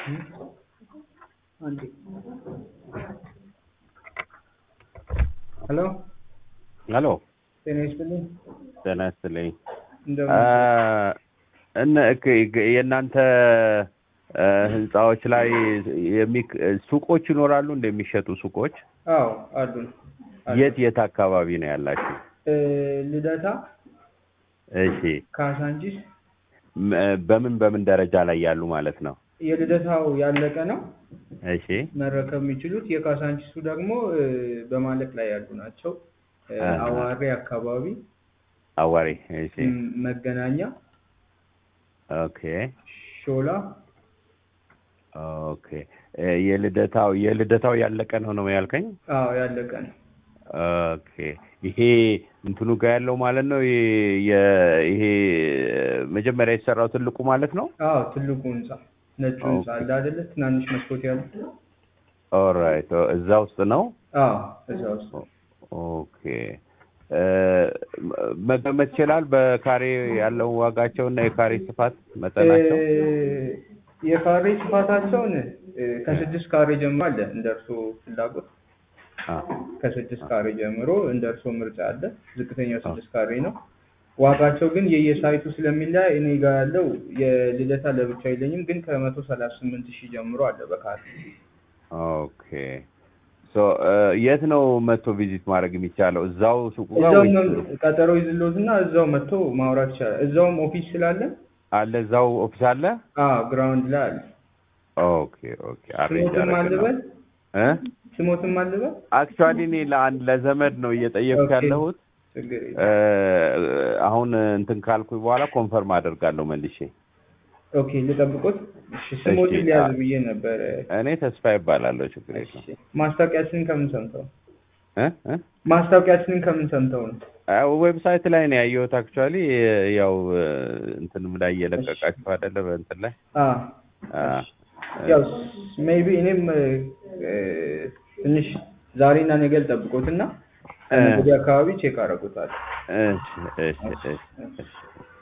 አንዴ ሄሎ ሄሎ ጤና ይስጥልኝ። ጤና ይስጥልኝ። እንደምን እነ እክ- የእናንተ እ፣ ህንፃዎች ላይ የሚክ- ሱቆች ይኖራሉ እንደሚሸጡ ሱቆች አዎ አሉን አሉን። የት የት አካባቢ ነው ያላችሁ? እ፣ ልደታ፣ እሺ ካሳንቺስ ም- በምን በምን ደረጃ ላይ ያሉ ማለት ነው? የልደታው ያለቀ ነው እሺ መረከብ የሚችሉት። የካሳንቺሱ ደግሞ እ፣ በማለቅ ላይ ያሉ ናቸው። እ፣ አሃ። አዋሬ አካባቢ አዋሪ እሺ ም፣ መገናኛ፣ ኦኬ ሾላ ኦኬ እ፣ የልደታው የልደታው ያለቀ ነው ነው ያልከኝ? አዎ ያለቀ ነው። ኦኬ ይሄ እንትኑ ጋር ያለው ማለት ነው የ- የ- ይሄ መጀመሪያ የተሰራው ትልቁ ማለት ነው። አዎ ትልቁ ህንጻ ነጩ ህንጻ ኦኬ። አለ አይደለ? ትናንሽ መስኮት ያሉት። ኦራይት እዛ ውስጥ ነው። አዎ እዛ ውስጥ ኦኬ እ፣ መገመት ይችላል በካሬ ያለው ዋጋቸው እና የካሬ ስፋት መጠናቸው? እ፣ የካሬ ስፋታቸውን እ፣ ከስድስት ካሬ ጀምሮ አለ እንደ እርሶ ፍላጎት አ፣ ከስድስት ካሬ ጀምሮ እንደ እርሶ ምርጫ አለ። ዝቅተኛው ስድስት ካሬ ነው። ዋጋቸው ግን የየሳይቱ ስለሚለያይ እኔ ጋር ያለው የልደታ ለብቻ የለኝም፣ ግን ከመቶ ሰላሳ ስምንት ሺህ ጀምሮ አለ በካሬ። ኦኬ ሶ እ፣ የት ነው መጥቶ ቪዚት ማድረግ የሚቻለው? እዛው ሱቁ ጋር እዛው ወይስ መ- ቀጠሮ ይዝሎት እና እዛው መጥቶ ማውራት ይቻላል። እዛውም ኦፊስ ስላለ አለ እዛው ኦፊስ አለ? አዎ ግራውንድ ላይ አለ። ኦኬ ኦኬ አሬንጅ ስሞትም አልበል እ ስሞትም አልበል አክቹዋሊ እኔ ለአንድ ለዘመድ ነው እየጠየቅኩ ኦኬ። ያለሁት። ችግር የለም። እ፣ አሁን እንትን ካልኩኝ በኋላ ኮንፈርም አደርጋለሁ መልሼ። ኦኬ ልጠብቆት። እሺ ስሞትን እሺ፣ ሊያዝ አ- ብዬ ነበረ። እኔ ተስፋ ይባላለሁ። ችግር የለም። እሺ ማስታወቂያችንን ከምን ሰምተው ነው? እ እ ማስታወቂያችንን ከምን ሰምተው ነው? አዎ፣ ዌብሳይት ላይ ነው ያየሁት። አክቹዋሊ ያው እንትንም ላይ እየለቀቃችሁ አይደለ? በእንትን ላይ አ አ፣ ያው ሜይቢ እኔም እ፣ ትንሽ ዛሬና ነገ ልጠብቆትና እ፣ ወዲያ አካባቢ ቼክ አደርጉታለሁ። እሺ፣ እሺ፣ እሺ፣ እሺ።